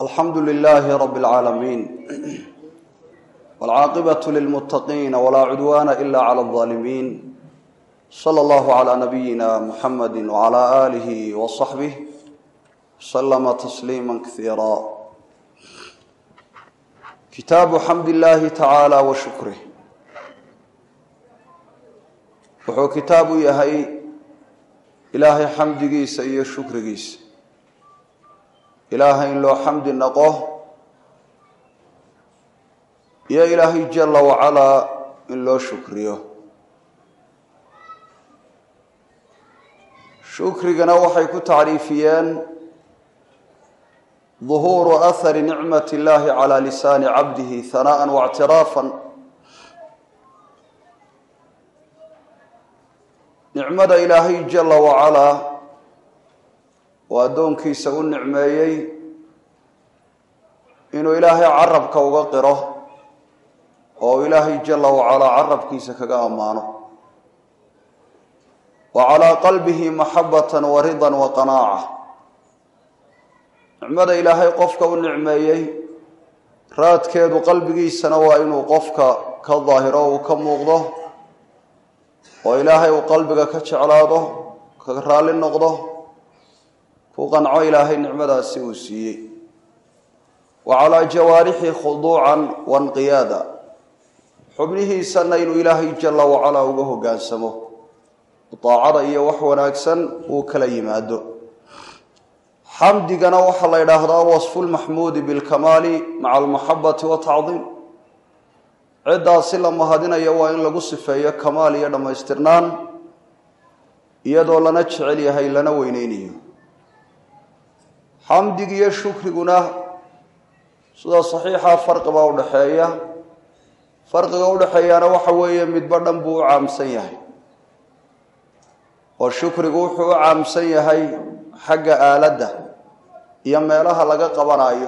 alxamdu lilaahi rab اlcaalamiin wاlcaaqibaة lilmutaqiina wlaa cudwaana ila clى اظaalimiin slى اllahu عlى nabiyina muxamadi wعlى alihi wصaxbih slma tasliima kaiira kitaabu xamd illahi tacaala wa shukrih wuxuu kitaab u yahay ilaahay xamdigiisa iyo shukrigiisa ilaahay in loo xamdi naqo iyo ilaahay jala wacalaa in loo shukriyo shukrigana waxay ku tacriifiyeen duhuuru ahari nicmat illahi calaa lisaani cabdihi hanaaءa waاctiraafan nicmada ilaahay jala wacalaa oo addoonkiisa u nicmeeyey inuu ilaahay carabka uga qiro oo ilaahay jala wacalaa carabkiisa kaga ammaano wa calaa qalbihi maxabatan wa ridan wa qanaaca nicmada ilaahay qofka u nicmeeyey raadkeedu qalbigiisana waa inuu qofka ka daahiro uu ka muuqdo oo ilaahay uu qalbiga ka jeclaado ka raalli noqdo ku qanco ilaahay nicmadaasi uu siiyey wa calaa jawaarixi khuduucan wanqiyaada xubnihiisana inuu ilaahay jala wacalaa uga hoggaansamo daacada iyo wax wanaagsan uu kala yimaado xamdigana waxaa la yidhaahdaa wasfu lmaxmuudi bilkamaali maca almaxabati watacdiim ciddaasi la mahadinayo waa in lagu sifeeyo kamaal iyo dhammaystirnaan iyadoo lana jecel yahay lana weyneynayo xamdig iyo shukriguna sida saxiixa farqibaa udhaxeeya farqiga udhaxeeyaana waxa weeye midba dhan buu u caamsan yahay oo shukrigu wuxuu u caamsan yahay xagga aaladda iyo meelaha laga qabanayo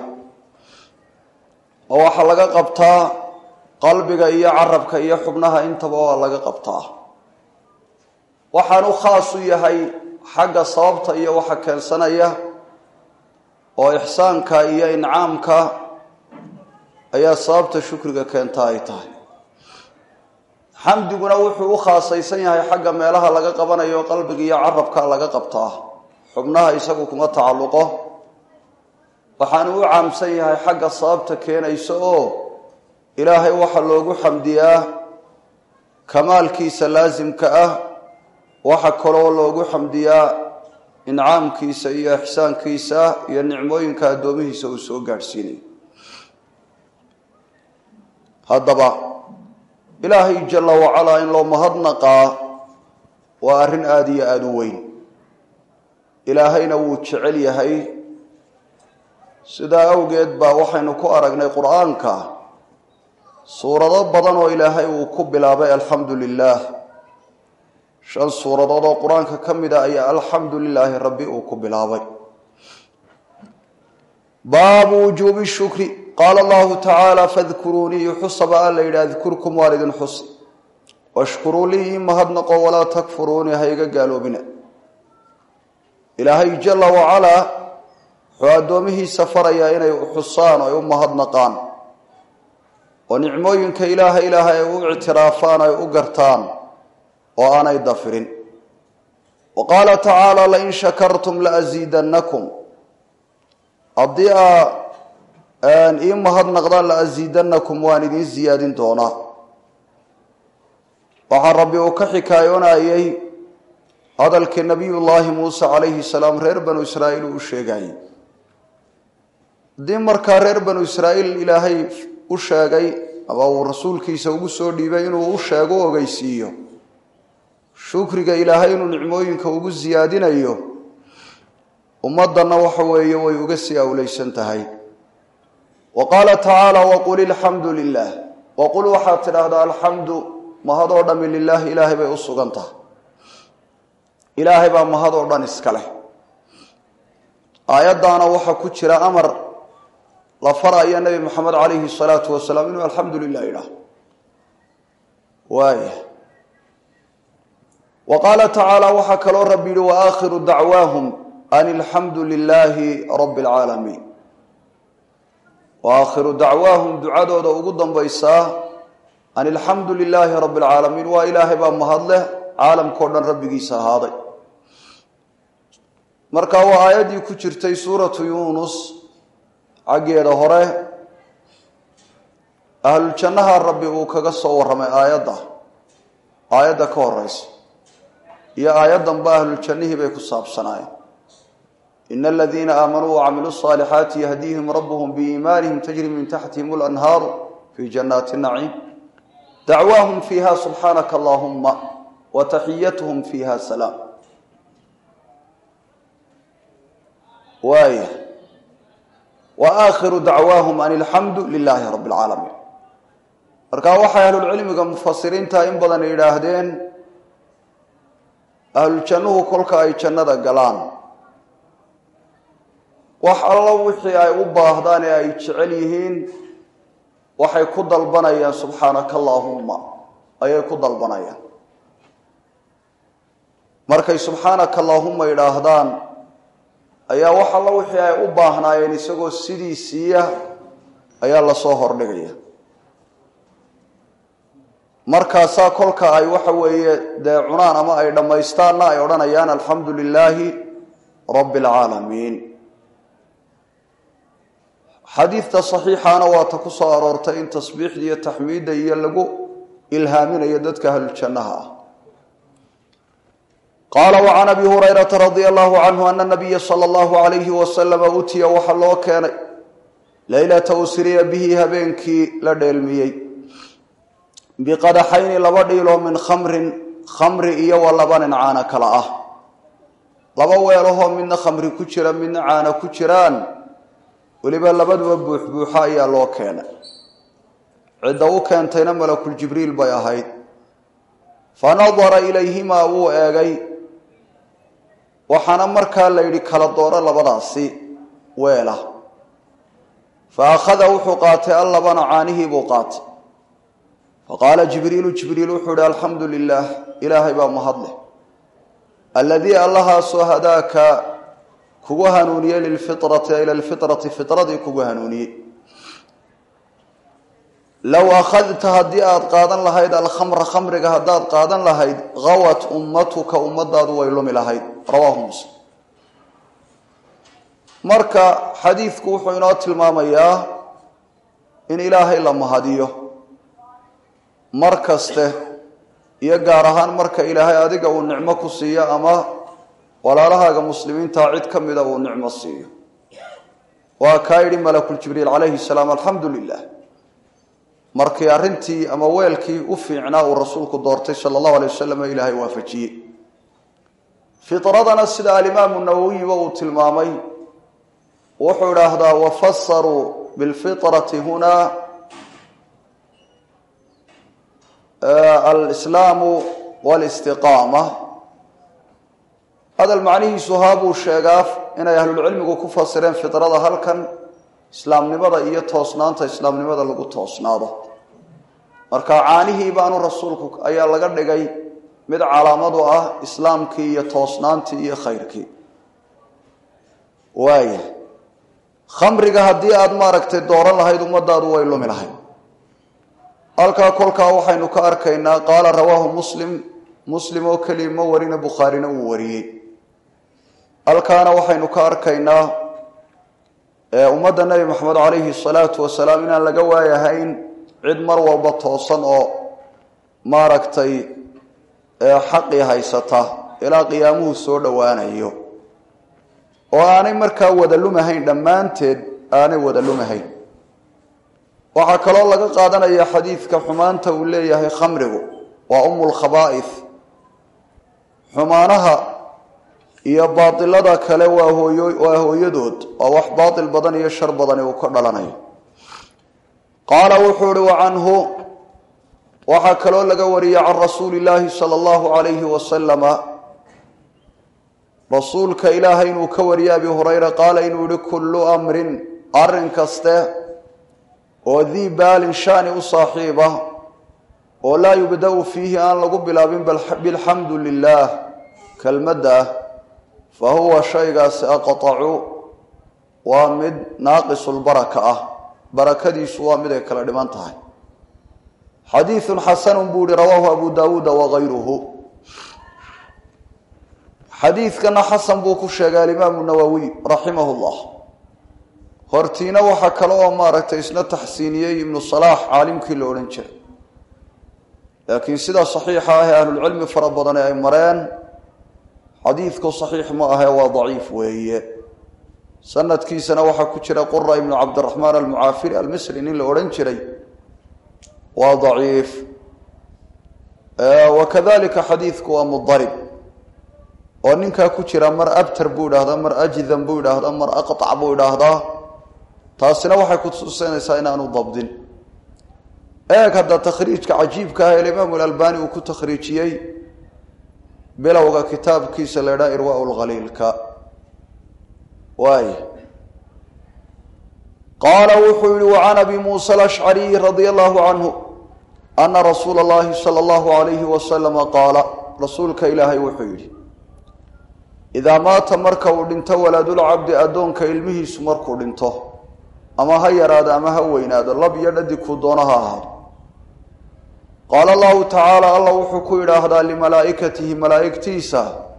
oo waxaa laga qabtaa qalbiga iyo carabka iyo xubnaha intaba waa laga qabtaa waxaanu khaas u yahay xagga sababta iyo waxa keensanaya oo ixsaanka iyo incaamka ayaa sababta shukriga keenta ay tahay xamdiguna wuxuu u khaasaysan yahay xagga meelaha laga qabanayo qalbiga iyo carabka laga qabtaa xubnaha isagu kuma tacalluqo waxaanu u caamsan yahay xagga sababta keenaysa oo ilaahay waxaa loogu xamdiyaa kamaalkiisa laasimka ah waxa kaloo loogu xamdiyaa incaamkiisa iyo ixsaankiisa iyo nicmooyinka addoomihiisa uu soo gaadhsiinayo haddaba ilaahay jala wacalaa in loo mahadnaqaa waa arrin aada iyo aada u weyn ilaahayna wuu jecel yahay sidaa awgeed baa waxaynu ku aragnay qur-aanka suurado badan oo ilaahay uu ku bilaabay alxamdu lilaah shan suuradood oo qur-aanka ka mid a ayaa alxamdu lilaahi rabbi uu ku bilaabay baabu wujuubi shukri qaala allahu tacaala fadkuruunii xusaba a la yidhi adkurkum waan idin xusi washkuruu lii ii mahadnaqo walaa takfuruunii ha iga gaaloobina ilaahay jala wacalaa wuxuu addoomihiisa farayaa inay xusaan oo ay u mahadnaqaan oo nicmooyinka ilaaha ilaaha ay u ictiraafaan ay u gartaan oo aanay dafirin wa qaala tacaala lain shakartum laasiidannakum haddii aa ii mahadnaqdaan laasiidannakum waan idiin siyaadin doonaa waxaa rabbi uu ka xikaayoonayay hadalkii nabiyullaahi muuse calayhi salaam reer banu israa'iil uu u sheegayay haddii markaa reer banu israa'iil ilaahay u sheegay ama uu rasuulkiisa ugu soo dhiibay inuu u sheego u ogeysiiyo shukriga ilaahay inuu nicmooyinka ugu siyaadinayo ummaddanna waxa weeye way uga sii awleysan tahay wa qaala tacaala waqul ilxamdu lilah waqul waxaad tidhaahdaa alxamdu mahadoo dhami lilaahi ilaahay bay u sugan tahay ilaahay baa mahadoo dhan iska leh aayaddaana waxaa ku jira amar la faraya nebi moxamed calayhi salaatu wasalaam inuu alxamdu lilah idhaah waaya wa qaala tacaala waxaa kaloo rabbi yihi waakhiru dacwaahum an ilxamdu lilaahi rabbi alcaalamiin wa aakhiru dacwaahum ducadooda ugu dambaysaa an ilxamdu lilaahi rabbi alcaalamiin waa ilaahay baa mahadleh caalamkao dhan rabbigiisa ahaaday marka waa aayaddii ku jirtay suuratu yuunus xaggeeda hore ahluljannaha rabbi uu kaga soo warramay aayadda aayadda ka horeysa iyo aayaddanba ahluljannihii bay ku saabsanaayeen ina aladiina aamanuu wacamiluu saalixaati yahdiihim rabbuhum biiimaanihim tajri min taxtihim lanhaaru fii jannaati naciim dacwaahum fiiha subxaanaka allaahumma wa taxiyatuhum fiiha salaam waaya wa aakhiru dacwaahum an ilxamdu lilaahi rabbi alcaalamiin marka waxay ahlulcilmiga mufasiriinta in badan yidhaahdeen ahluljannuhu kolka ay jannada galaan wax allo wixii ay u baahdaan ee ay jecel yihiin waxay ku dalbanayaan subxaanaka allaahumma ayay ku dalbanayaan markay subxaanaka allaahumma yidhaahdaan ayaa wax allo wixii ay u baahnaayeen isagoo sidiisiiya ayaa lasoo hordhigaya markaasaa kolka ay waxa weeye dee cunaan ama ay dhammaystaanna ay odhanayaan alxamdu lilaahi rabbi alcaalamiin xadiidta saxiixaana waa ta ku soo aroortay in tasbiixda iyo taxmiidda iyo lagu ilhaaminayo dadka ahluljannaha ah qaala wacan abi hurayrata radia allahu canhu ana nabiya sala allahu alayhi wasalama utiya waxaa loo keenay leylata usriya bihi habeenkii la dheelmiyey biqadaxayni laba dhiiloo min khamrin khamri iyo wa labanin caana kala ah laba weelahoo midna khamri ku jira midna caana ku jiraan weliba labaduba buuxbuuxa ayaa loo keenay cidda u keentayna malakul jibriil bay ahayd fa nadara ilayhimaa wuu eegay waxaana markaa la yidhi kala dooro labadaasi weela fa akhada wuxuu qaatay allabana caanihii buu qaatay fa qaala jibriilu jibriil wuxuu ihi alxamdu lilaah ilaahay baa mahadleh alladii allahaasoo hadaaka kugu hanuuniyey lilfitrati ila lfitrati fitradii kugu hanuuniyey low akhadta haddii aada qaadan lahayd alkhamra khamriga haddaad qaadan lahayd gawat ummatuka ummadaadu way lumi lahayd rawaahu muslim marka xadiidku wuxuu inoo tilmaamayaa in ilaahay la mahadiyo mar kaste iyo gaar ahaan marka ilaahay adiga uu nicmo ku siiyo ama walaalahaaga muslimiintaa cid ka mida uu nicmo siiyo waa kaa yidhi malakuljibriil calayhi salaam alxamdu lilah markii arrintii ama weelkii u fiicnaa uu rasuulku doortay sala allahu alay wasalam ee ilaahay waafajiyey fitradana sida alimaamu nawowiyiba uu tilmaamay wuxuu idhaahdaa wafasaruu bilfitrati hunaa alslaamu walistiqaama hadal macnihiisu haa buu sheegaa inay ahlulcilmigu ku fasireen fitrada halkan islaamnimada iyo toosnaanta islaamnimada lagu toosnaado marka caanihii baanu rasuulku ayaa laga dhigay mid calaamadu ah islaamkii iyo toosnaantii iyo khayrkii waaya khamriga haddii aada maaragtay dooran lahayd ummadaadu way lumi lahayd halkaa kolkaa waxaynu ka arkaynaa qaala rawaahu muslim muslim oo keliya ma warina bukhaarina uu wariyey halkaana waxaynu ka arkaynaa ummadda nebi maxamed calayhi salaatu wasalaam inaan laga waayahayn cid mar walba toosan oo maaragtay xaqii haysata ilaa qiyaamuhu soo dhowaanayo oo aanay markaa wada lumahayn dhammaanteed aanay wada lumahayn waxaa kaloo laga qaadanaya xadiidka xumaanta uu leeyahay khamrigu waa umulkhabaa'if xumaanaha iyo baatilada kale waa hooyo waa hooyadood waa wax baatil badan iyo shar badani uu ka dhalanayo qaala wuxuu uhi wa canhu waxaa kaloo laga wariyey can rasuuli illaahi sala allahu calayhi wasalama rasuulka ilaahay inuu ka wariyey abi hurayra qaala inuu yihi kullu amrin arrin kaste oo dii baalin shani u saaxiiba oo laa yubda-u fiihi aan lagu bilaabin bilxamdu lilaah kelmadda ah fa huwa shaygaasi aqtacu waa mid naaqisulbaraka ah barakadiisu waa mid ay kala dhiman tahay xadiiثun xasanu buu ihi rawaahu abu dawuuda wagayruhu xadiidkana xasan buu ku sheegay alimaamu nawowiy raximah اllah hortiina waxaa kale oo maaragtay isna taxsiiniyey ibnu salaax caalimkii la odhan jiray laakiin sida saxiixa ah ee ahlulcilmi fara badani ay mareen xadiidku saxiix ma ahe waa daciif weeye sanadkiisana waxaa ku jira qura ibnu cabdiraxmaan almucaafiri almisri nin la odhan jiray waa daciif wakadalika xadiidku waa mudarib oo ninkaa ku jira mar abtar buu idhaahdaa mar ajdan buu idhaahdaa mar aqطac buu idhaahdaa taasina waxay kutusinaysaa inaanu dabdin eeg hadda takhriijka cajiibka ah ee imaamu alalbani uu ku takhriijiyey bilowga kitaabkiisa la idhaha irwa lkhaliilka waay qaala wuxuu yihi wacan abi muusa alashcariy radia allahu canhu ana rasuula اllahi salى اllahu alayhi wasalama qaala rasuulka ilaahay wuxuu yidhi idaa maata marka uu dhinto waladulcabdi addoonka ilmihiisu markuu dhinto ama ha yaraado ama ha weynaado lab iyo dhadi kuu doono ha ahaado qaala allahu tacaala allah wuxuu ku yidhaahdaa limalaa'ikatihi malaa'igtiisa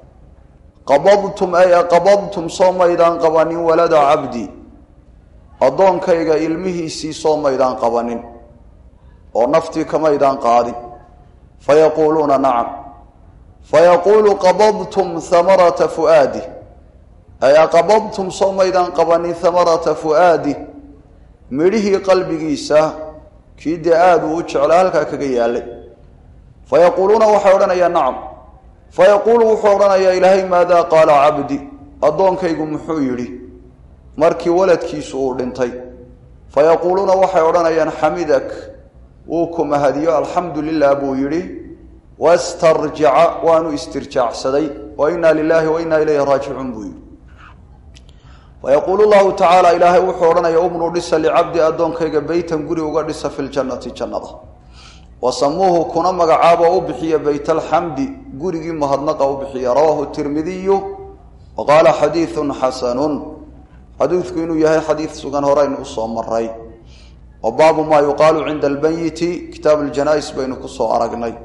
qabadtum ay qabadtum soo maydaan qabanin walada cabdi addoonkayga ilmihiisii soo maydaan qabanin oo naftii kamaydaan qaadin fayaquuluuna nacam fayaquulu qabadtum hamarata fu'aadi ay aqabadtum soo maydaan qabanin hamarata fu'aadi midhihii qalbigiisa kii dee aada uu u jeclaa halkaa kaga yaalay fayaquuluuna waxay odhanayaa nacam fayaquulu wuxuu odhanayaa ilaahay maadaa qaala cabdi addoonkaygu muxuu yidhi markii waladkiisu uu dhintay fayaquuluuna waxay odhanayaan xamidak wuu ku mahadiyo alxamdu lilah buu yidhi wastarjaca waanu istirjaacsaday wa inaa lilaahi wa inaa ilayhi raajicuun buu yidhi fayaquulu llahu tacaala ilaahay wuxuu odhanaya ubnu dhisa licabdi addoonkayga beytan guri uga dhisa fi ljannati jannada wasamuuhu kuna magacaabo u bixiya beyt alxamdi gurigii mahadnaqa u bixiya rawaahu tirmidiyu wa qaala xadiidun xasanun xadiidku inuu yahay xadiid sugan horeynu usoo maray wa baabu maa yuqaalu cinda albayiti kitaab ljanais baynu kusoo aragnay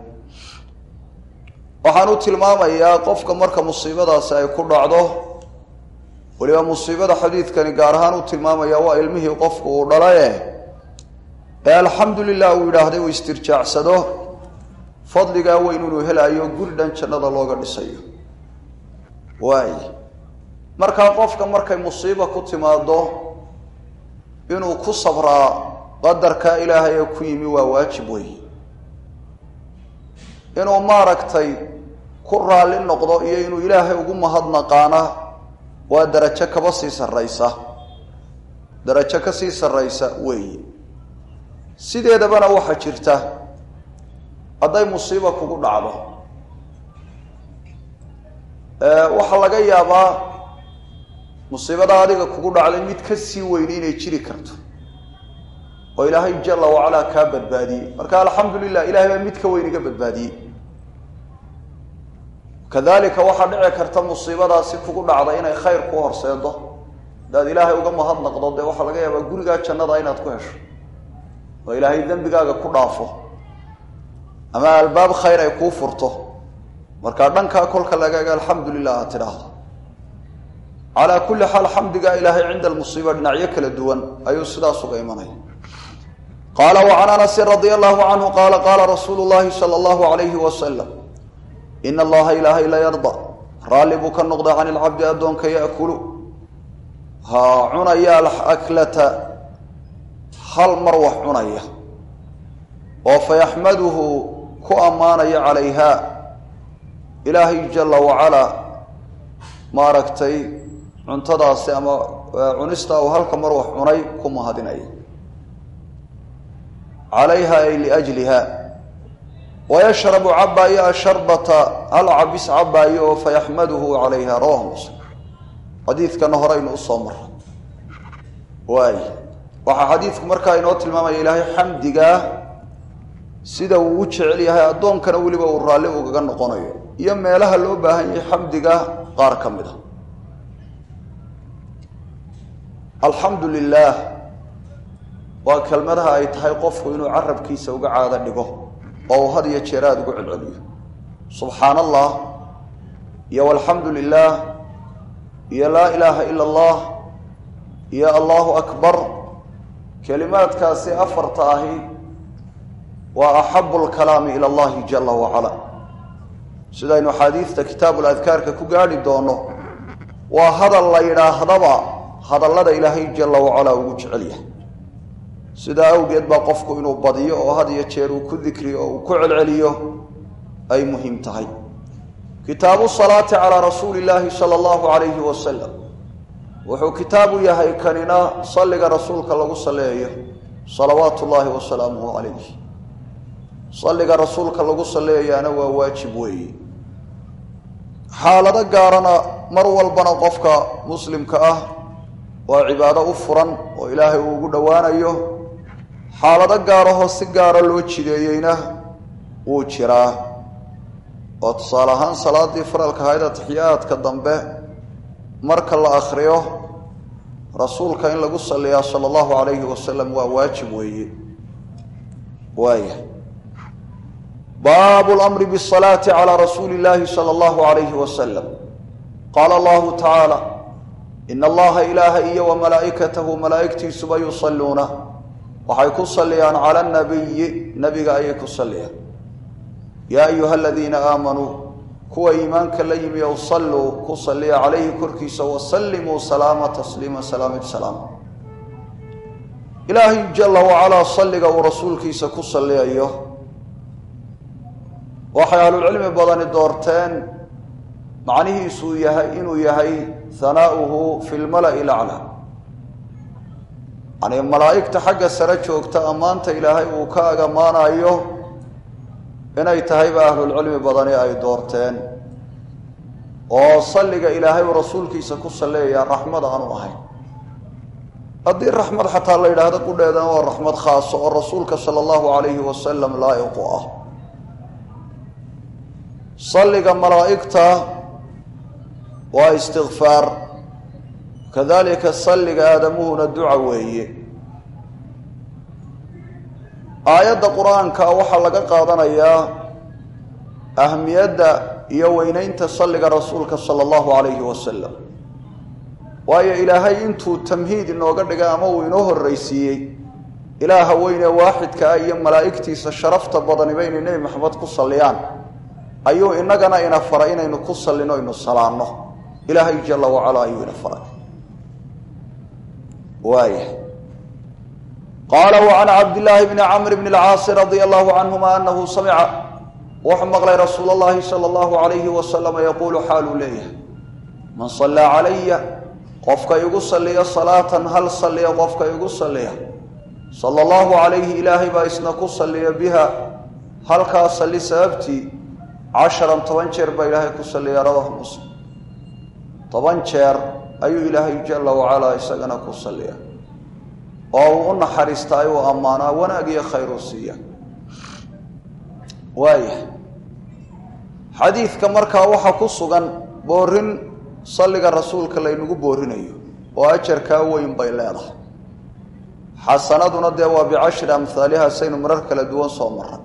waxaan u tilmaamayaa qofka marka musiibadaasi ay ku dhacdo weliba musiibada xadiidkani gaar ahaan u tilmaamaya waa ilmihii qofku uu dhalaye ee alxamdu lilah uu yidhaahday uu istirjaacsado fadligaa weyn inuu helayo guri dhan jannada looga dhisayo waay markaa qofka markay musiiba ku timaado inuu ku sabraa qadarkaa ilaahay ee ku yimi waa waajib wey inuu maaragtay ku raalli noqdo iyo inuu ilaahay ugu mahadnaqaana waa darajo kaba sii sarraysa darajo ka sii sarraysa weeye sideedabana waxaa jirta hadday musiiba kugu dhacdo waxaa laga yaabaa musiibada adiga kugu dhacday mid ka sii weyni inay jiri karto oo ilaahay jala wacalaa kaa badbaadiyey marka alxamdu lilah ilahay baa mid ka weyn iga badbaadiyey kadalika waxaa dhici karta musiibadaasi kugu dhacda inay khayr ku horseedo hadaad ilaahay uga mahadnaqdo dee waxaa laga yaabaa gurigaa jannada inaad ku hesho oo ilaahay dembigaaga ku dhaafo ama albaab khayr ay kuu furto markaa dhankaa kolka lagaaga alxamdu lilah aad tidhaahdo calaa kulli xaal xamdigaa ilaahay cinda almusiiba dhinacyo kala duwan ayuu sidaas uga imanaya qaala wacan anasin radia allahu canhu qaala qaala rasuulu llahi sala allahu alayhi wasalam ina allaha ilaahay la yarda raalli buu ka noqda can ilcabdi addoonka yaakulu ha cunaya alaklata hal mar wax cunaya oo fayaxmaduhu ku ammaanaya calayha ilaahay jala wacalaa maaragtay cuntadaasi ama cunista uu halka mar wax cunay ku mahadinaya calayha ay liajliha wayashrabu cabaayo asharbata hal cabis cabaayo oo fayaxmaduhu calayha rawahu muslim xadiidkana horeynu usoo mara waay waxaa xadiidku markaa inoo tilmaamaya ilaahay xamdigaa sida uu u jecel yahay addoonkana weliba uu raalli ugaga noqonayo iyo meelaha loo baahan yahay xamdiga qaar ka mid a alxamdu lilah waa kelmadaha ay tahay qofku inuu carabkiisa uga caado dhigo oo uu had iyo jeer aada ugu celceliyo subxaana allah iyo walxamdu lilah iyo laa ilaaha ila allah iyo allahu akbar kelimaadkaasi afarta ahi waa axabu lkalaami ila allahi jala wacala sidaynu xaadiidta kitaabu ladkaarka ku gaadhi doono waa hadal la yidhaahdaba hadallada ilaahay jala wacalaa ugu jecel yahay sidaa awgeed baa qofku inuu badiyo oo had iyo jeer uu ku dikriyo oo uu ku celceliyo ay muhiim tahay kitaabu salaati calaa rasuuli llaahi sala allahu calayhi wasalam wuxuu kitaabu yahay kanina salliga rasuulka lagu saleeyo salawaatu ullaahi wasalaamuhu calayh salliga rasuulka lagu saleeyaana waa waajib weeye xaalado gaarana mar walbana qofka muslimka ah waa cibaado u furan oo ilaahay uu ugu dhowaanayo xaalado gaarahoo si gaara loo jideeyeyna wuu jiraa oo tusaale ahaan salaadii faralka ahayd atixiyaadka dambe marka la akhriyo rasuulka in lagu saliyaa sala allahu calayhi wasalam waa waajib weeye waaya baabu lamri bisalaati calaa rasuuli illaahi sala allahu calayhi wasalam qaala allahu tacaala ina allaha ilaaha iyo wa malaa'ikatahu malaa'igtiisuba yusalluuna waxay ku salliyaan cala nabiyi nabiga ayay ku salliyaan yaa ayuha aladiina aamanuu kuwa iimaanka la yimi ow salluu ku salliya calayhi korkiisa wasallimuu salaama tasliima salaamid salaam ilaahay jala wacalaa salliga uu rasuulkiisa ku salliyayo waxay ahlulcilmi badani doorteen macnihiisuu yahay inuu yahay hanaa'uhu fi lmala'i laclaa yani malaa'igta xagga sare joogta ammaanta ilaahay uu ka ag ammaanayo inay tahayba ahlulcilmi badani ay doorteen oo salliga ilaahay uu rasuulkiisa ku salleeyaa raxmad aanu ahayn haddii raxmad xataa la yidhaahdo qudheedana waa raxmad khaaso oo rasuulka sala allahu calayhi wasalam laa'iqu ah salliga malaa'igta waa istikfaar kadalika salliga aadamuhuna duca weeye aayadda qur-aanka waxaa laga qaadanayaa ahmiyadda iyo weyneynta salliga rasuulka sala allahu calayhi wasalam waayo ilaahay intuu tamhiid inooga dhigay ama uu inoo horreysiiyey ilaaha weyne waaxidka ah iyo malaa'igtiisa sharafta badaniba inay nebi maxamed ku salliyaan ayuu inagana ina faray inaynu ku sallino inu salaanno ilaahay jala wacala ayuu ina faray waaya qaala wa can cabdillaahi bni camr bni alcaasi radia allahu canhuma anahu samica wuxuu maqlay rasuul allahi sala allahu alayhi wasalama yaquulu xaaluu leeyahay man sallaa calaya qofka igu salliya salaatan hal salliya qofka igu salliya sala allahu calayhi ilaahay baa isna ku salliya biha halkaa salli sababtii casharan toban jeer baa ilaahay ku salliya rawahu muslim toban jeer ayuu ilaahay jala wacalaa isagana ku salliya oo uu u naxariistaa uu ammaanaa wanaag iyo khayr u siiya waaya xadiidka markaa waxaa ku sugan boorin salliga rasuulka laynagu boorinayo oo ajarkaa weyn bay leedahay xasanaduna dee waa bicashri amhaaliha saynu marar kala duwan soo maray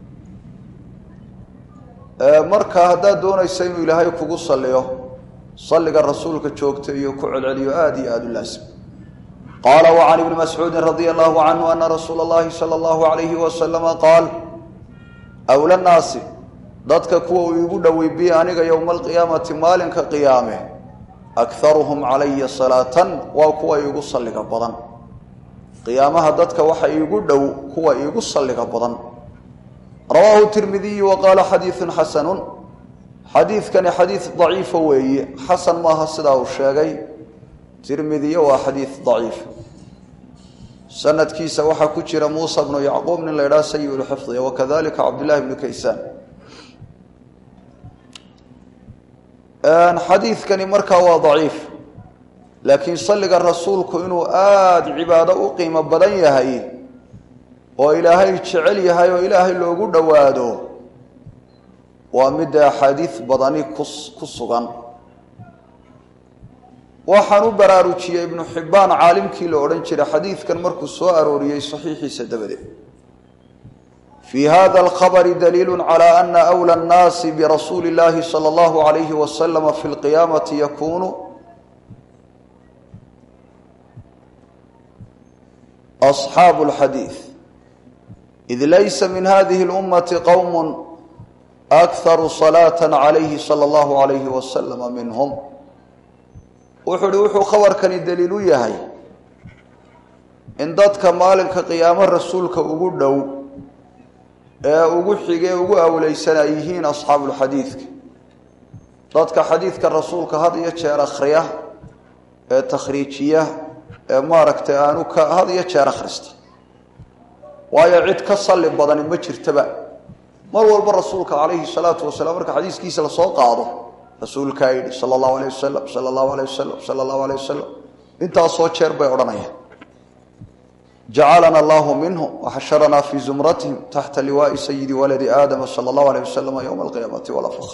marka haddaad doonaysa inuu ilaahay kugu salliyo salliga rasuulka joogta iyo ku celceliyo aada iyo aada u laasim qaala wa can ibni mascuudin radia allahu canhu ana rasuula allahi sala allahu alayhi wasalama qaal awla naasi dadka kuwa uu iigu dhowey bi aniga yowma alqiyaamati maalinka qiyaame akharuhum calaya salaatan waa kuwa iigu salliga badan qiyaamaha dadka waxa iigu dhow kuwa iigu salliga badan rawaahu tirmidiyu wa qaala xadiidun xasanun xadiidkani xadiid daciifa weeye xasan maaha sidaa uu sheegay tirmidiyo waa xadiid daciif sanadkiisa waxaa ku jira muusa bnu yacquub nin la ydhaha sayi lxifdi wakadalika cabdillahi bnu kaysaan xadiidkani markaa waa daciif laakiin salliga rasuulku inuu aada cibaado u qiimo badan yahay oo ilaahay jecel yahay oo ilaahay loogu dhowaado waa midda axaadiid badani ku ku sugan waxaan u baraarujiyey ibnu xibbaan caalimkii la odhan jiray xadiidkan markuu soo arooriyey saxiixiisa dabadeed fii hada alkhabari daliilu calaa ana wla annaasi birasuuli اllahi salى اllahu alayhi wasalama fi lqiyaamati yakunu asxaabu اlxadiid id laysa min hadihi اlummati qowm akharu salaata calayhi salى اllahu alayhi wasalama minhum wuxuu uhi wuxuu khabarkani daliil u yahay in dadka maalinka qiyaamo rasuulka ugu dhow ee ugu xigee ugu awleysan ay yihiin asxaabulxadiidka dadka xadiidka rasuulka had iyo jeer akhriya ee takhriijiya ee maaragtay aanu ka had iyo jeer akhrista waayo cid ka salli badani ma jirtaba mar walba rasuulka calayhi salaatu wasalaam marka xadiiskiisa lasoo qaado rasuulkaa yidhi sala allahu alayh wasalam sala allahu alayh wasalam sala allahu alayh wasalam intaasoo jeer bay odhanayaan jacalana allahu minhum waxasharanaa fii zumratihim taxta liwaai sayidi waladi aadama sala allahu alayh wasalama yowma alqiyaamati walaa fakr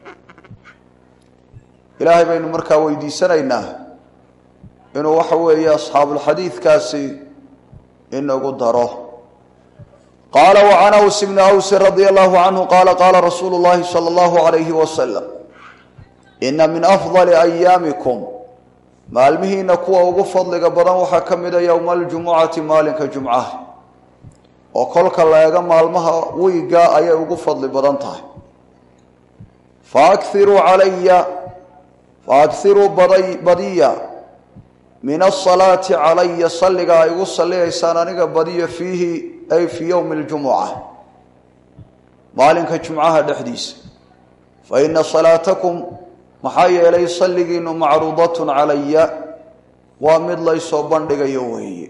ilaahay baynu markaa weydiisanaynaa inuu waxa weeye asxaabulxadiidkaasi inagu daro qaala wacan aws bni awsin radia allahu canhu qaala qaala rasuulu llahi sala allahu alayhi wasalam ina min afdali ayaamikum maalmihiina kuwa ugu fadliga badan waxaa ka mida yowma aljumucati maalinka jumcaha oo kolka la eego maalmaha wiiga ayay ugu fadli badan tahay faakiruu calaya faakiruu badiya min asalaati calaya salliga ay igu salliyaysaan aniga badiya fiihi ay fii yowmi ljumuca maalinka jumcaha dhexdiisa fa ina salaatakum maxaa yeelay salligiinu macruudatun calaya waa mid laysoo bandhigayo weeye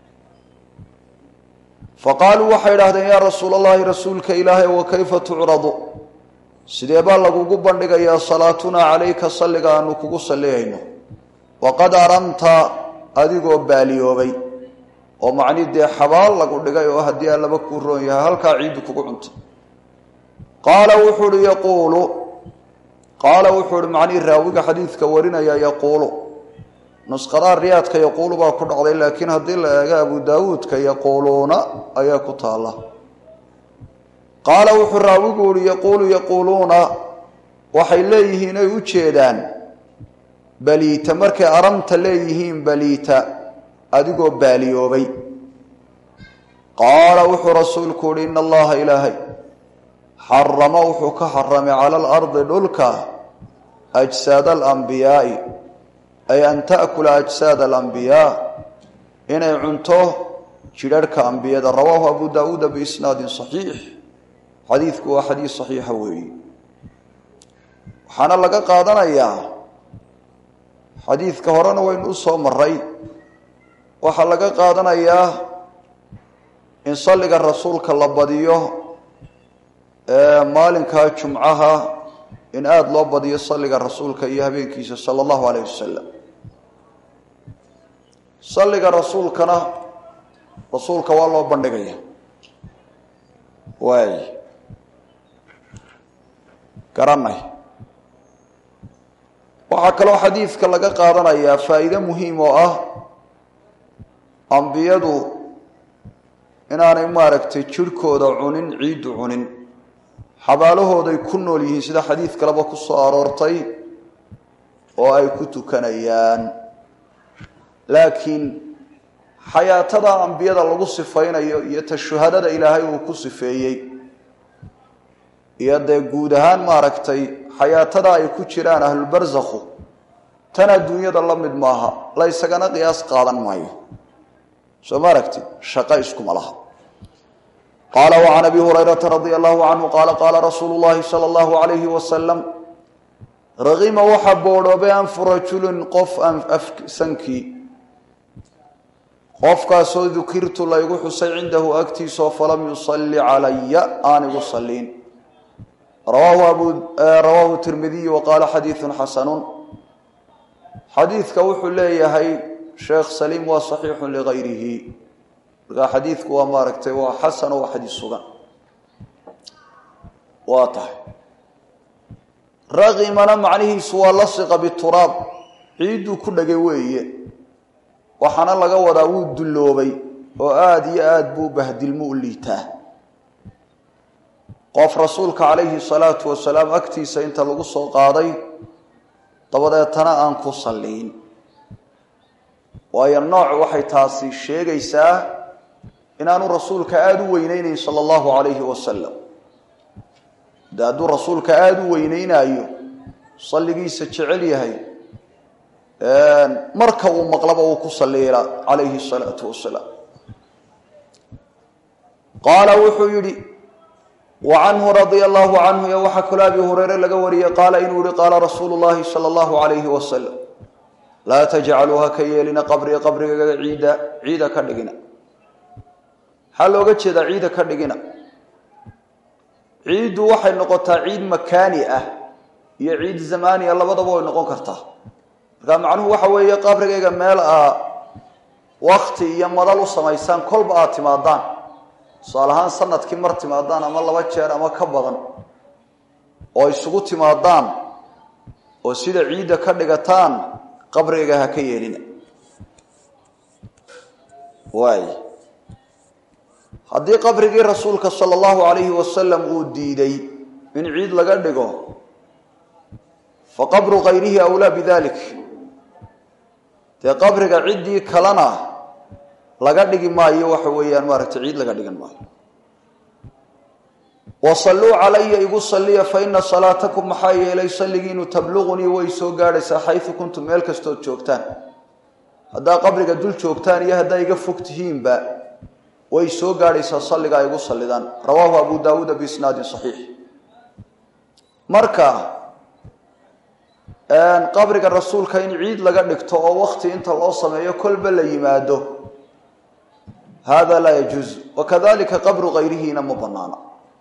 fa qaaluu waxay idhahdeen yaa rasuul allahi rasuulka ilaahay wa kayfa tucradu sidee baa lagugu bandhigayaa salaatunaa calayka salliga aanu kugu salliyayno waqad aramta adigoo baaliyoobay oo macni dee xabaal lagu dhigay oo haddii allaba kuu roon yahay halkaa ciiddu kugu cunta qaala wuxuu uhi yaquulu qaala wuxuu uhi macnihii raawiga xadiidka warinaya yaquulu nusqadaa riyaadka yaquulu baa ku dhacday laakiin haddii la eego abu daawuudka yaquuluuna ayaa ku taalla qaala wuxuu raawigu uhi yaquulu yaquuluuna waxay leeyihiin ay u jeedaan baliita markay aramta leeyihiin baliita adigoo baaliyoobay qaala wuxuu rasuulku uhi ina allaha ilaahay xarama wuxuu ka xaramay cala alardi dhulka ajsaada alambiyaai ay an taakula ajsaada alambiyaa inay cunto jidharhka ambiyada rawaahu abu daawuuda biisnaadin saxiix xadiidku waa xadiis saxiixa weeyi waxaana laga qaadanayaa xadiidka horena waynu u soo maray waxaa laga qaadanayaa in salliga rasuulka la badiyo maalinkaa jumcaha in aada loo badiyo salliga rasuulka iyo habeenkiisa sala allahu alayh wasalam salliga rasuulkana rasuulka waa loo bandhigaya waay garanay waxaa kaloo xadiidka laga qaadanayaa faa'iide muhiim oo ah ambiyadu inaanay maaragtay jirhkooda cunin ciiddu cunin xabaalahooday ku nool yihiin sida xadiid kaleba ku soo aroortay oo ay ku tukanayaan laakiin xayaatada ambiyada lagu sifaynayo iyo tashuhadada ilaahay uu ku sifeeyey iyo dee guud ahaan maaragtay xayaatada ay ku jiraan ahlulbarsakhu tan adduunyada la mid maaha la ysagana qiyaas qaadan maayo soo ma aragti shaqo iskuma laha qaala wacan abi hurayrata radia allahu canhu qaala qaala rasuulu llahi sala allahu alayhi wasalam raqima waxaa boodhoobay anfu rajulin qof sankii qofkaasoo dukirtu laygu xusay cindahu agtiisoo falam yusalli calaya aan igu saliin rawaahu tirmidiy wa qaala xadiidun xasanun xadiidka wuxuu leeyahay sheekh saliim waa saxiixu ligayrihi markaa xadiidku waa maaragtay waa xasan oo waa xadiis sugan waa tahay raqimana macnihiisu waa lasiqa bituraab ciidduu ku dhagay weeye waxaana laga wadaa wuu dulloobay oo aada iyo aada buu bahdilmo u liitaa qof rasuulka calayhi salaatu wasalaam agtiisa inta lagu soo qaaday dabadeetana aan ku salliin waayo nooc waxay taasi sheegaysaa inaanu rasuulka aada u weyneynayn sala allahu calayhi wasalam de hadduu rasuulka aada u weyneynaayo salligiisa jecel yahay marka uu maqlaba uu ku salliila calayhi salaatu wasalaam qaala wuxuu yidhi wa canhu radia allahu canhu iyo waxaa kaloo abi hureyre laga wariyey qaala inuu yihi qaala rasuulu llahi sala allahu calayhi wasalam laa tajcaluu ha ka yeelina qabrii qabrigaga ciida ciida ka dhigina maxaa looga jeedaa ciida ka dhigina ciiddu waxay noqotaa ciid makaani ah iyo ciid zamaaniya labadaba way noqon kartaa markaa macnuhu waxa weeye qabrigayga meel aa wakti iyo madal u samaysaan kolba aad timaadaan tusaale ahaan sanadkii mar timaadaan ama laba jeer ama ka badan oo isugu timaadaan oo sida ciidda ka dhigataan qabrigayga ha ka yeelina waay haddii qabrigii rasuulka sala allahu calayhi wasalam uu diiday in ciid laga dhigo fa qabru kayrihi awlaa bidalik dee qabriga ciddii kalena laga dhigi maayo waxa weeyaan maaragtay ciid laga dhigan maayo wasalluu calaya igu salliya fa ina salaatakum maxaa yeelay salligiinu tabluqunii way soo gaadhaysaa xaysu kuntum meel kastood joogtaan haddaa qabriga dul joogtaan iyo haddaa iga fog tihiinba way soo gaadhaysaa salligaa igu sallidaan rawaahu abu daawuuda biisnaadin saxiix marka qabriga rasuulka in ciid laga dhigto oo wakti inta loo sameeyo kolba la yimaado hada laa yajuuz wakadalika qabru kayrihiina ma banaana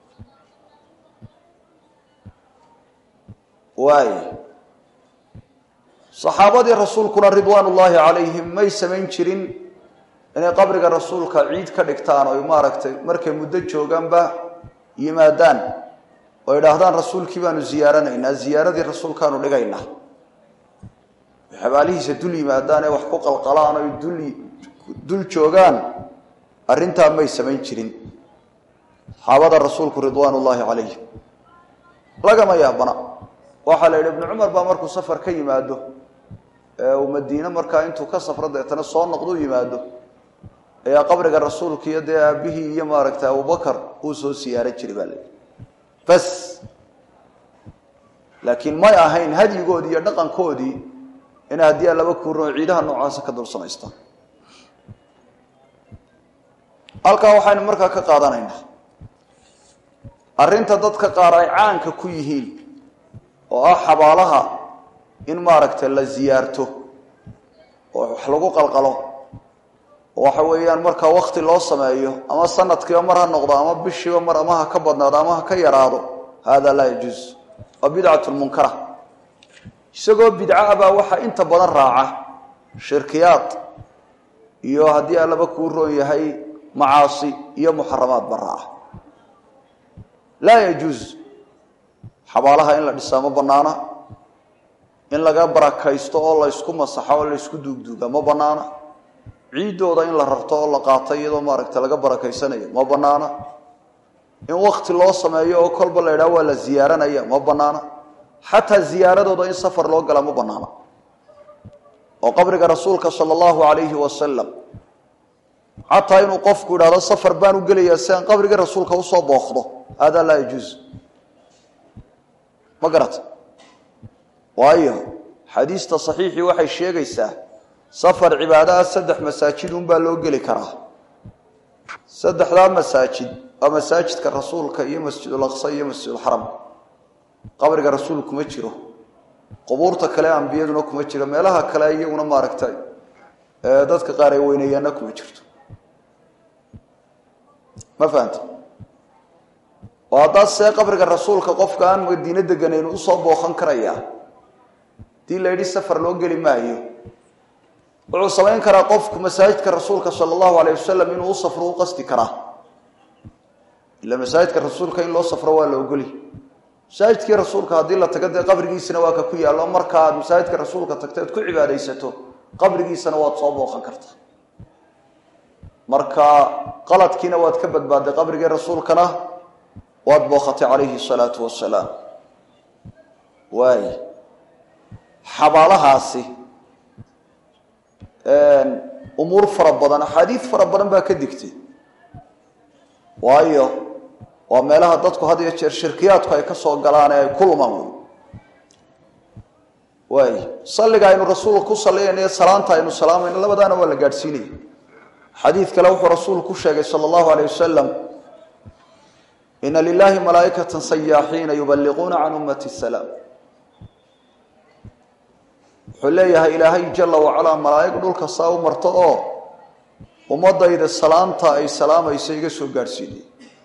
waay saxaabadii rasuulkuna ridwaan ullaahi calayhim may samayn jirin inay qabriga rasuulka ciid ka dhigtaan oy maaragtay markay muddo joogaanba yimaadaan oo idhaahdaan rasuulkii baanu ziyaaranaynaa ziyaaradii rasuulkaanu dhigaynaa xabaalihiisa dul yimaadaan ee wax ku qalqalaan oy dul dul joogaan arrintaa may samayn jirin saxaabada rasuulku ridwaan ullaahi calayhim lagama yaabana waxaa la yidhi ibnu cumar baa markuu safar ka yimaado ee uu madiine markaa intuu ka safro deetana soo noqduu yimaado ayaa qabriga rasuulka iyo dee aabihii iyo maaragtay abubakar uu soo siyaaran jiray baa layidhi bas laakiin may ahayn hadyigoodii iyo dhaqankoodii in haddii laba kuuran oo ciidaha noocaasa ka dul samaystaan halkaa waxaynu markaa ka qaadanaynaa arrinta dadka qaar ay caanka ku yihiin oo ah xabaalaha in maaragtay la ziyaarto oo wax lagu qalqalo oo waxa weeyaan markaa wakti loo sameeyo ama sanadkiiba mar ha noqdo ama bishiiba mar ama ha ka badnaado ama ha ka yaraado hada laa yajuuz waa bidcatu munkara isagoo bidca baa waxaa inta badan raaca shirkiyaad iyo haddii allaba kuu roon yahay macaasi iyo muxaramaadba raaca laa yajuuz xabaalaha in la dhisaa ma banaana in laga barakaysto oo laysku masaxo oo laysku duugduuga ma banaana ciiddooda in la rarto oo la qaato iyadoo maaragta laga barakaysanayo ma banaana in wakti loo sameeyo oo kolba la idhaha waa la ziyaaranaya ma banaana xataa ziyaaradooda in safar loo gala ma banaana oo qabriga rasuulka sala allahu calayhi wasalam xataa inuu qofku idhahdo safar baan u gelayaa si aan qabriga rasuulka usoo booqdo hada laa yajuuz ma garata waayo xadiista saxiixii waxay sheegaysaa safar cibaadaha saddex masaajid unbaa loo geli karaa saddexdaa masaajid waa masaajidka rasuulka iyo masjidulaqsa iyo masjidulxaram qabriga rasuul kuma jiro qubuurta kale ambiyaduna kuma jiro meelaha kale iyaguna maaragtay dadka qaar ay weyneeyaanna kuma jirto ma fahamta oo haddaad see qabriga rasuulka qofka aan madiine deganayn usoo booqan karayaa hadii la yidhi safar loo geli maayo wuxuu samayn karaa qofku masaajidka rasuulka sala allahu alayh wasalam inuu u safro u qasdi karaa ila masaajidka rasuulka in loo safro waa la ogoli masaajidkii rasuulka haddii la tago dee qabrigiisana waa ka ku yaallo markaaad masaajidka rasuulka tagteed ku cibaadaysato qabrigiisana waad soo booqan kartaa marka qaladkiina waad ka badbaadday qabrigii rasuulkana waad booqatay calayhi salaatu wasalaam waay xabaalahaasi umuur fara badan axaadiid fara badan baa ka digtay waayo waa meelaha dadku had iyo jeer shirkiyaadku ay ka soo galaan ee ay ku lumaan wey waay salliga aynu rasuulka ku salliyanaiyo salaanta aynu salaamayno labadaana waa la gaadhsiinaya xadiid kale wuxuu rasuulku ku sheegay sala allahu alayh wasalam ina lilahi malaaikata sayaaxiina yubaliquuna can ummati salaam wuxuu leeyahay ilaahay jala wacalaa malaa'ig dhulka saa u marto oo ummadayda salaanta ay salaamaysa iga soo gaadhsiinay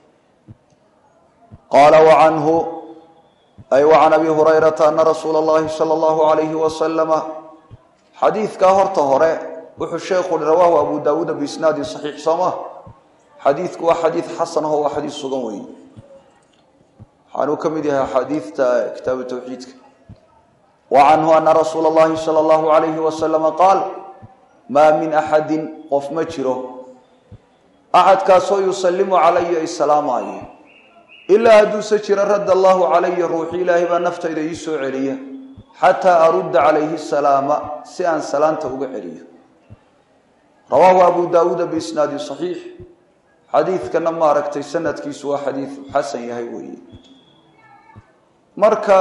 qaala wacanhu ay wacan abi hurayrata ana rasuula اllahi sala allahu alayhi wasalama xadiidkaa horta hore wuxuu sheekhu i rawaahu abu daawuuda biisnaadin saxiix soo ma xadiidku waa xadiid xasan aho waa xadiid sugan weeye waxaanuu ka mid yahay axaadiidta kitaabu tawxiidka wa canhu ana rasuula اllahi sala allahu alayhi wasalama qaal maa min axadin qof ma jiro axadkaasoo yusallimu calaya isalaamaayo ilaa hadduuse jira radda allahu calaya ruuxi ilaahay baa naftayda ii soo celiya xataa arudda calayhi salaama si aan salaanta uga celiyo rawaahu abu daawuuda biisnaadin saxiix xadiidkana maaragtay sanadkiisu waa xadiid xasan yahay weeye marka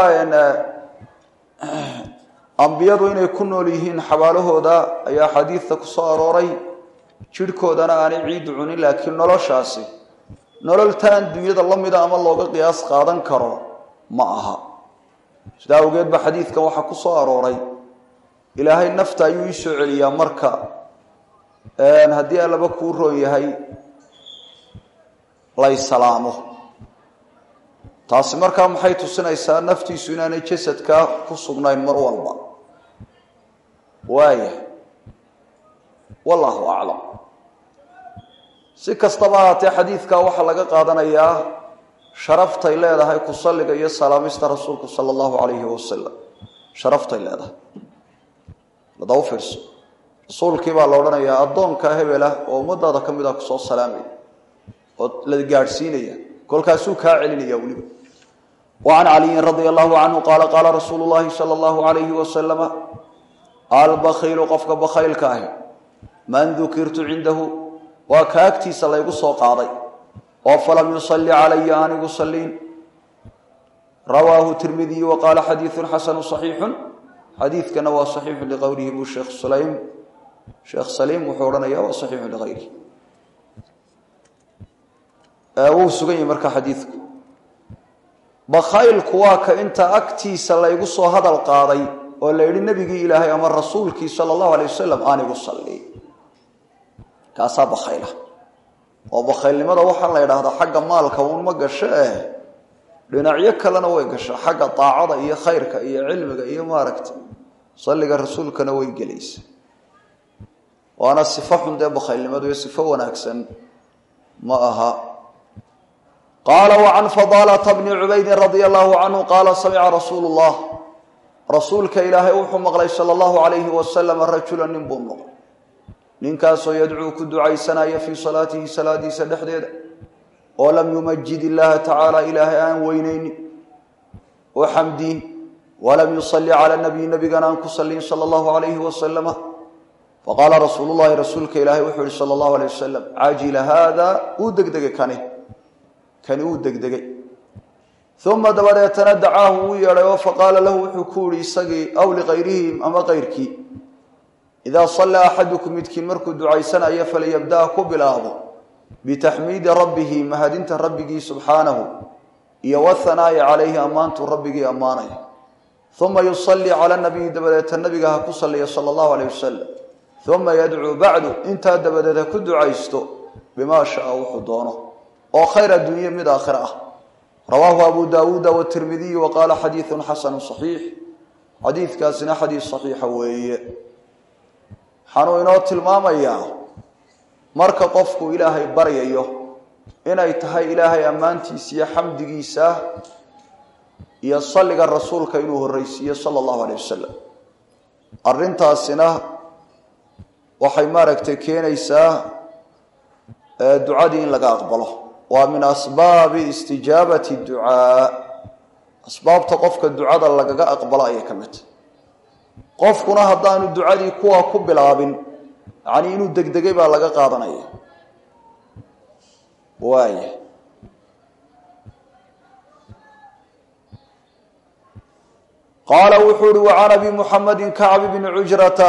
ambiyadu inay ku nool yihiin xabaalahooda ayaa xadiidta ku soo arooray jidhkoodana aanay ciiddu cunin laakiin noloshaasi nololtaan dunyada la mida ama looga qiyaas qaadan karo ma aha sidaa awgeed ba xadiidkan waxaa ku soo arooray ilaahay nafta ayuu ii soo celiyaa marka haddii allaba kuu roon yahay lay salaamo taasi markaa maxay tusinaysaa naftiisu inaanay jasadka ku sugnayn mar walba waaya wallahu aclam si kastaba ahaatee xadiidkaa waxaa laga qaadanayaa sharaftay leedahay ku salliga iyo salaamista rasuulku sala allahu calayhi wasalam sharaftay leedahay lada u fiirso rasuulkii baa la odhanayaa addoonka hebela oo ummadaada ka mid ah kusoo salaamaya oo la gaadhsiinaya kolkaasuu kaa celinaya weliba wa can caliyin radia allahu canhu qaala qaala rasuulu llahi sala allahu alayhi wasalama albakhiilu qofka bakhaylka ahi man dukirtu cindahu waa ka agtiisa laygu soo qaaday oo falam yusalli calaya aanigu saliin rawaahu tirmidiyu wa qaala xadiidun xasanu saxiixun xadiidkana waa saxiixun liqowlihi buu sheekh sulaym sheekh saliim wuxuu odhanaya waa saxiixun liqayrihi wuu sugan yahi marka xadiidku bakhaylku waa ka inta agtiisa laygu soo hadal qaaday oo la yidhi nebigii ilaahay ama rasuulkii sala allahu alay wasalam aanigu salli kaasaa bakhayla oo bakhaylnimada waxaa la yidhaahdaa xagga maalka uun ma gasho eh dhinacyo kalena way gasho xagga daacada iyo khayrka iyo cilmiga iyo maaragta salliga rasuulkana way gelaysa waana sifo xun dee bakhaylnimadu iyo sifo wanaagsan ma aha qaala wacan fadaalata bni cubaydin radia allahu canhu qaala samica rasuulu llah rasuulka ilaahay wuxuu maqlay sala allahu alayhi wasalam rajula nin buu maqlay ninkaasoo yadcuu ku ducaysanaya fii salaatihi salaadiisa dhexdeeda oo lam yumajid illaaha tacaala ilaahay aan weyneynin oo xamdiin walam yusalli cala nabiy nabigana aan ku sallin sala allahu alayhi wasalama faqaala rasuulu llahi rasuulka ilaahay wuxuu yihi sala allahu alayh wasalam cajila haada uu degdegay kani kani uu degdegay uma dabadeetana dacaahu uu yeedhay oo faqaala lahu wuxuu ku yihi isagii aw liqayrihim ama qayrkii idaa sallaa axadukum midkiin markuu ducaysanayo falyabda'a ku bilaabo bitaxmiidi rabbihi mahadinta rabbigii subxaanahu iyo wahanaa'i calayhi ammaantuu rabbigii ammaanaya uma yusallii cala nabiyi dabadeeta nabiga ha ku salliya sala allahu aleyh wasalam uma yadcuu bacdu intaa dabadeed ha ku ducaysto bimaa shaa wuxuu doono oo khayr adduunye mid aakhira ah rawaahu abu daawuuda watirmidiyu wa qaala xadiidun xasanu saxiix xadiidkaasina xadiis saxiixa weeye waxaanuu inoo tilmaamayaa marka qofku ilaahay baryayo inay tahay ilaahay ammaantiisa iyo xamdigiisa iyo salliga rasuulka inuu horreysiiyo sala allahu aleyh wasalam arrintaasina waxay maaragtay keenaysaa ducadii in laga aqbalo waa min asbaabi istijaabati ducaa asbaabta qofka ducada lagaga aqbalo ayay ka mid tahy qofkuna haddaanu ducadii kuwaa ku bilaabin yacnii inuu degdegay baa laga qaadanaya waaya qaala wuxuu uhi wacan abi muxamedi kacbi bni cujrata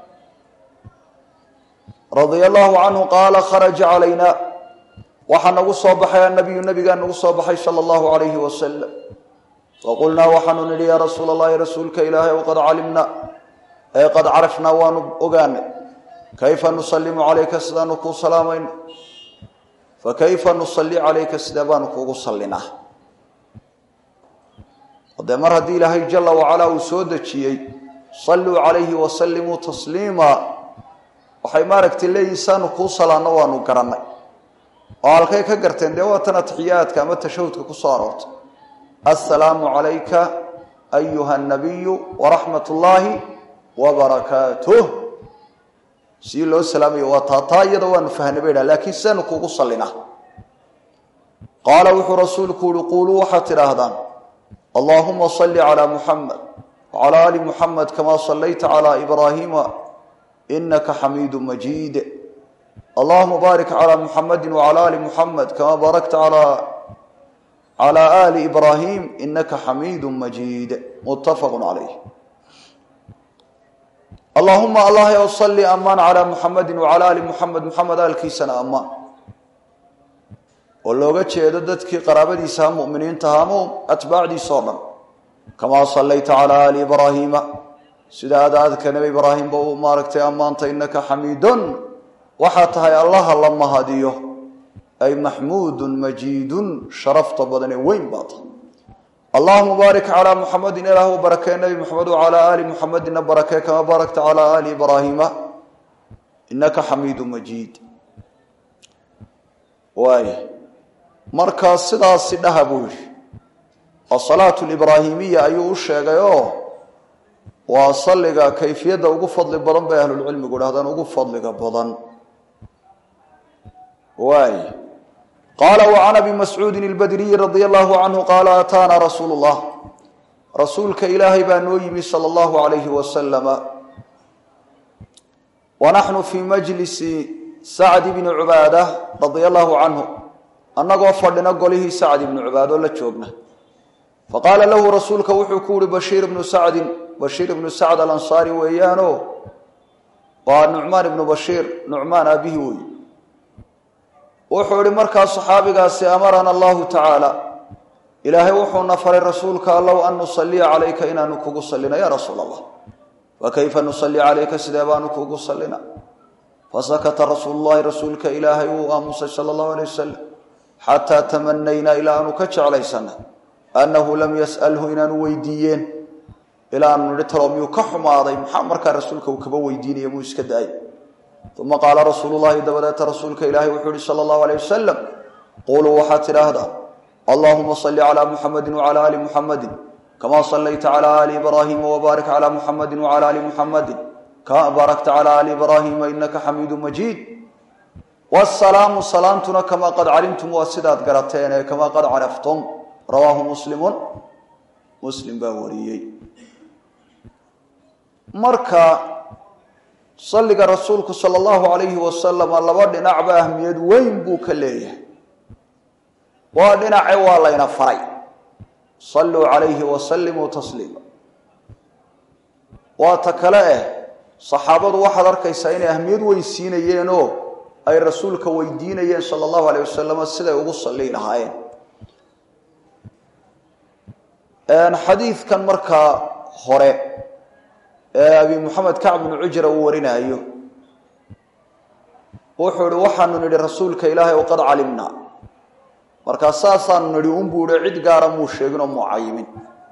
radia allahu canhu qaala kharaja calayna waxaa nagu soo baxay annabiyu nabigaa nagu soo baxay sala allahu alayhi wasalam faqulnaa waxaanu nidhi yaa rasuula allahi rasuulka ilaahay ow qad calimna ee qad carafnaa waanu ogaanay kayfa nusalimu calayka sidaanu kuu salaamayno fakayfa nusalli calayka sidee baanu kuugu sallinaa dee mar haddii ilaahay jala wacalaa uu soo dejiyey salluu calayhi wasallimuu tasliima waxay maaragtay leeyihin saanu kuu salaanno waanu garannay oo halkay ka garteen dee waa tan atixiyaadka ama tashahudka ku soo aroortay assalaamu calayka ayuha nabiyu waraxmat ullaahi wabarakaatuh sii loo salaamayo waa taa taa iyada waanu fahnay bay dhaha laakiin sidaanu kuugu sallinaa qaala wuxuu rasuulku uhi quuluu waxaad tidhaahdaan allahuma salli calaa muxamed wacalaa ali muxamed kamaa sallayta calaa ibraahiima inaka xamiidu majiid allahuma baarik calaa muxamedi wacalaa ali muxamed kamaa baarakta calaa ali ibraahim inaka xamiidu majiid muttafaqu calayh allahuma allah ow salli amaan calaa muxamedi wacalaa ali muxamed muxamed aalkiisana amaan oo looga jeedo dadkii qaraabadiisaha muminiintaha ama atbaacdiisa o dhan kamaa sallayta calaa ali ibraahiima sida aad aadka nebi ibraahimba uu maaragtay ammaantay innaka xamiidun waxaa tahay allaha la mahadiyo ay maxmuudun majiidun sharafta badanee weyn baa tahay allahuma baarik calaa muxamedin ilaah u barakee nebi muxamed wacalaa aali muxamedina barakee kamaa baarakta calaa aali ibraahiima innaka xamiidu majiid waay markaa sidaasi dhaha buu yidhi asalaatu libraahimiya ayuu u sheegay oo waa salliga kayfiyadda ugu fadli badan bay ahlulcilmigu dhahdaan ugu fadliga badan waay qaala wacan abi mascuudin ilbadriyi radia allahu canhu qaala ataana rasuulu llah rasuulka ilaahay baa noo yimi sala allahu alayhi wasalama wa naxnu fii majlisi sacd bni cubaada radia allahu canhu annagoo fadhina golihii sacd ibnu cubaadoo la joogna faqaala lahu rasuulka wuxuu ku uhi bashiir ibnu sacdin bashiir ibnu sacd alansaari weeyaano waa nucmaan ibnu bashiir nucmaan aabihi wey wuxuu ihi markaa saxaabigaasi amarana allahu tacaala ilaahay wuxuuna faray rasuulka allow an nusaliya calayka inaanu kugu sallino ya rasuul allah fakayfa nusalli calayka sidee baanu kugu sallina fasakata rasuulu llahi rasuulka ilaahay wuu aamusay sala allahu alay wasalam xataa tamanaynaa ilaa aanu ka jeclaysana annahu lam yas'alhu inaanu weydiiyeen ilaa aanu nihi talo miyuu ka xumaaday maxaa markaa rasuulka uu kaba weydiinaya muu iska daayay uma qaala rasuulu llahi dabadeeta rasuulka ilaahay wuxuu yihi sala allahu alayh wasalam quluu waxaad tidhaahdaa allahuma salli calaa muxamedi wacalaa ali muxamedi kamaa sallayta calaa ali ibraahiima wabaarik calaa muxamedi wacalaa ali muxamedi kamaa baarakta calaa ali ibraahiima inaka xamiidu majiid wsalaamu salaamtuna kamaa qad calimtum waa sidaad garateen ee kamaa qad caraftum rawaahu muslimun muslim baa wariyey marka salliga rasuulku sala allahu alayhi wasalama laba dhinacba ahmiyad weyn buu ka leeyahay waa dhinace waa layna faray salluu calayhi wasallimuu tasliima waa ta kale eh saxaabadu waxaad arkaysaa inay ahmiyad weyn siinayeenoo ay rasuulka weydiinayeen sala allahu alayh wasalam siday ugu salli lahaayeen xadiidkan markaa hore ee abi moxamed kacb bnu cujra uu warinaayo wuxuu ihi waxaanu nidhi rasuulka ilaahay o qad calimnaa markaa saasaanu nidhi unbuu ihi cid gaara muu sheeginoo muu cayimin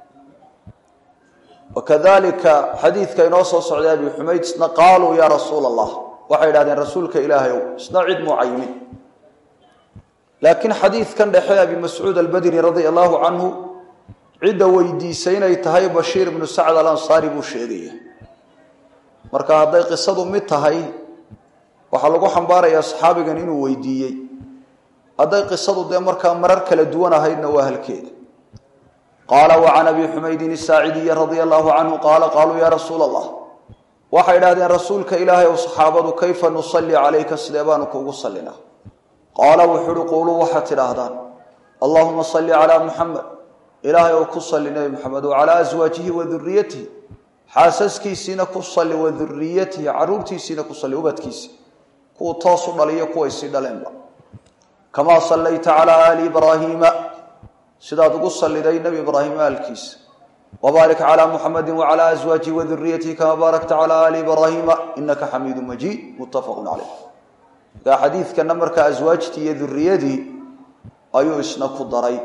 wakadalika xadiidka inoo soo socday abi xumayd isna qaaluu yaa rasuula allah waxay idhahdeen rasuulka ilaahayow isna cid muu cayimin laakiin xadiidkan dhexe abi mascuud albadri radia allahu canhu cidda weydiisay inay tahay bashiir ibnu sacd alansaari buu sheegaya marka hadday qisadu mid tahay waxaa lagu xambaarayaa saxaabigan inuu weydiiyey hadday qisadu dee markaa marar kala duwan ahaydna waa halkeeda qaala wa can abi xumaydin isaacidiyi radia allahu canhu qaala qaaluu yaa rasuula allah waxay idhahdeen rasuulka ilaahay ow saxaabadu kayfa nusalli calayka sidee baanu kuugu sallinaa qaala wuxuu uhi quuluu waxaad tidhaahdaan allahuma salli calaa muxamed ilaahay ou ku salli nebi moxamed wa calaa aswaajihi wa duriyatihi xaasaskiisiina ku salli wa duriyatihi caruurtiisiina ku salli ubadkiisi kuwuu toos u dhaliyo kuway sii dhaleenba kamaa sallayta calaa aali ibraahiima sidaad ugu salliday nebi ibraahim aalkiisa wbaarik calى muxamedi wclى aswaajihi waduriyatihi kama baarakta calى ali ibraahiima inaka xamiidu majiid muttafaqu caleyh markaa xadiidkana markaa aswaajtii iyo duriyadii ayuu isna ku daray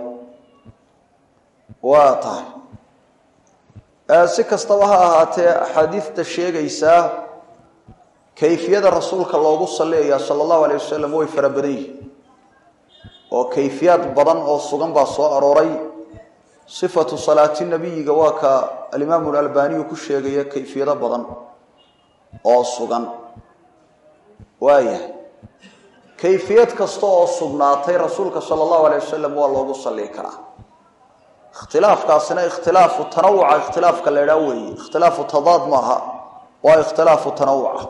waa tahay si kastaba ha ahaatee axaadiidta sheegaysaa kayfiyada rasuulka loogu salliyayaa sala allahu alayh wasalam way fara badan yihiin oo kayfiyaad badan oo sugan baa soo arooray sifatu salaati nabiyiga waa ka alimaamu albaniyu ku sheegaya kayfiyado badan oo sugan waayahay kayfiyad kasta oo sugnaatay rasuulka sala allahu alayh wasalam waa loogu salli karaa ikhtilaafkaasina ikhtilaafu tanawuca ikhtilaafka la idhaa weeye ikhtilaafu tadaad maaha waa ikhtilaafu tanawuca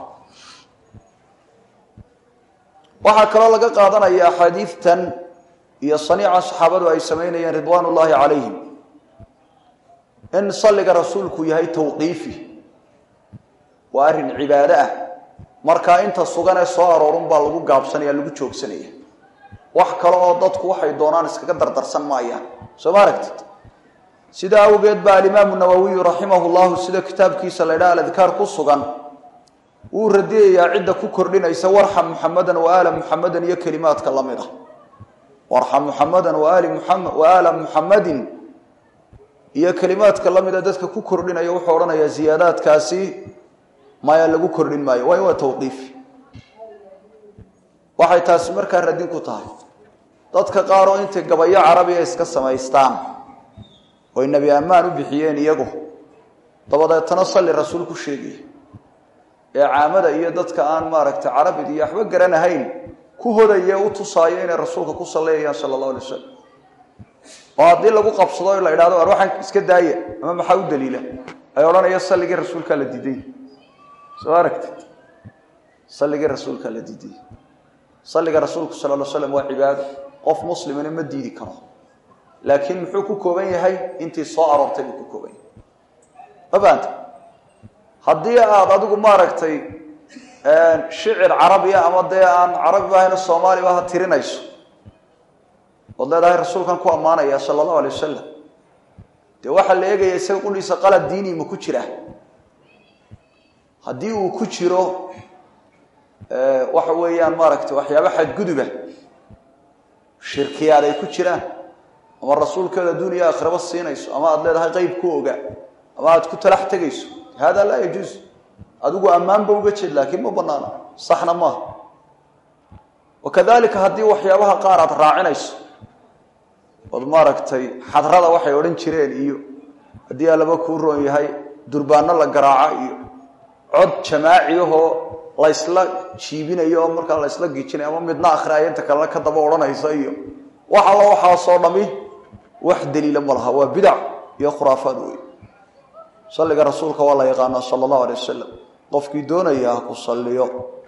waxaa kaloo laga qaadanaya axaadiidtan iyo saniica saxaabadu ay samaynayeen ridwaan ullaahi calayhim in salliga rasuulku yahay tawqiifi waa arrin cibaado ah markaa inta sugan ee soo aroorun baa lagu gaabsanaya lagu joogsanaya wax kale oo dadku waxay doonaan iskaga dardarsan maayaan soo ma aragtid sidaa awgeed baa alimaamu nawowiyu raximahu llahu sida kitaabkiisa la ydhaha aladkaar ku sugan wuu radiyayaa cidda ku kordhinaysa warxam muxamadan wa aala muxamadan iyo kelimaadka la mid ah warxam muxamadan waali muxamed wa aala muxamadin iyo kelimaadka la mida dadka ku kordhinaya wuxuu odhanayaa ziyaadaadkaasi maya lagu kordhin maayo waayo waa tawqiif waxay taasi markaa radin ku tahay dadka qaar oo intay gabayo carabiya iska samaystaan oy nebi ammaan u bixiyeen iyagu dabadeetana salli rasuul ku sheegaya ee caamada iyo dadka aan maaragtay carabid iyo waxba garanahayn ku hodaya u tusaayo inay rasuulka ku sallayayaan sala allahu alay wasalam oo haddii lagu qabsado la idhahdo ar waxaan iska daaya ama maxaa u daliila ay odhanaya salligii rasuulkaa la diiday soo aragtid salligii rasuulkaa la diiday salliga rasuulku sala lla slam waa cibaado qof muslimina ma diidi karo laakiin muxuu ku kooban yahay intii soo aroortay buu ku kooban yahay ma faanta haddii aada adigu maaragtay shicir carabiya ama dee aan carabi ahayna soomaaliba ha tirinayso ood leedahay rasuulkan ku ammaanaya sala allahu alay wasalam dee waxaa la eegaya isaga qudhiisa qalad diini ma ku jira haddii uu ku jiro waxa weeyaan maaragtay waxyaaba xadguduba shirkiyaad ay ku jiraan ama rasuulkeeda adduuniya aakhiraba siinayso ama aada leedahay qeyb ku oga ama aada ku talax tegayso hada laa yajuus adigu ammaanba uga jeed laakiin ma banaana saxna maaha wakadalika haddii waxyaabaha qaar aada raacinayso ood maaragtay xadrada waxay odhan jireen iyo haddii allaba kuu roon yahay durbaano la garaaca iyo cod jamaaciyahoo laysla jiibinayo oo markaa laysla gijinayo ama midna akhriaya inta kalena ka daba odhanaysa iyo wax alla waxaasoo dhami wax daliila ma laha waa bidac iyo khuraafaad wey salliga rasuulka waa la yaqaanaa sala allahu alay wasalam qofkii doonaya ha ku salliyo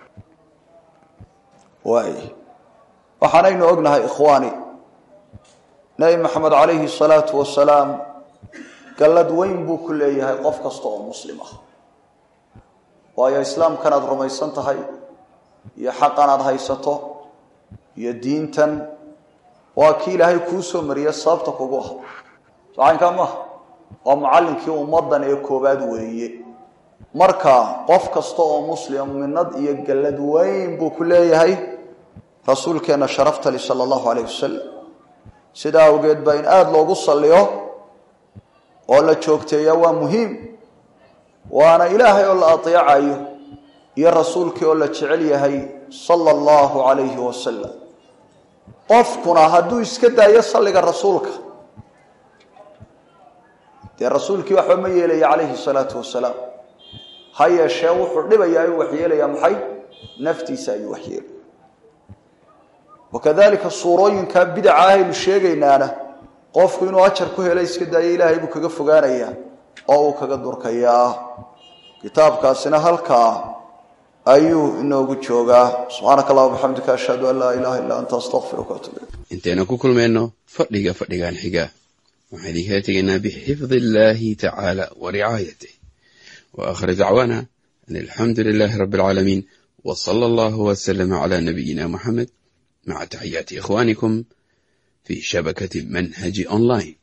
waay waxaanaynu ognahay ikhwaani nebi maxamed calayhi salaatu wasalaam gallad weyn buu ku leeyahay qof kasta oo muslim ah waayo islaamkan aada rumaysan tahay iyo xaqan aada haysato iyo diintan waa kii ilaahay kuu soo mariye sababta kugu ah sacaynkaa maaha waa mucallinkii ummaddan ee koobaad weeye marka qof kasta oo muslim minad iyo gallad weyn buu ku leeyahay rasuulkeenna sharaftali sala allahu calayh wasalam sidaa awgeed baa in aada loogu salliyo oo la joogteeya waa muhiim waana ilaahay oo la ateecayo iyo rasuulkii oo la jecel yahay sala allahu calayhi wasalam qofkuna hadduu iska daayo salliga rasuulka dee rasuulkii waxba ma yeelaya calayhi salaatu wasalaam ha yeeshee wuxuu dhibayaa ayuu waxyeelayaa maxay naftiisa ayuu waxyeelaya wakadalika suurooyinkaa bidaca ahaynu sheegaynaana qofku inuu ajar ku helo iska daayo ilaahay buu kaga fogaanayaa oo uu kaga durkayaa kitaabkaasina halkaa ayuu inoogu joogaa subxaanaka allahuma bixamdika ashhadu an laa ilaha illa anta astaqfiruka atub ilayk intaynu ku kulmayno fadhiga fadhigan xiga waxaan idinkala tegaynaa bixifdi illaahi tacaala wa ricaayatih wa aakhir dacwaana an alxamdu lilaahi rabbi alcaalamiin wa sala allahu wasalama calaa nabiyina muxamed maca taxiyaati ikhwaanikum fi shabakati manhaji online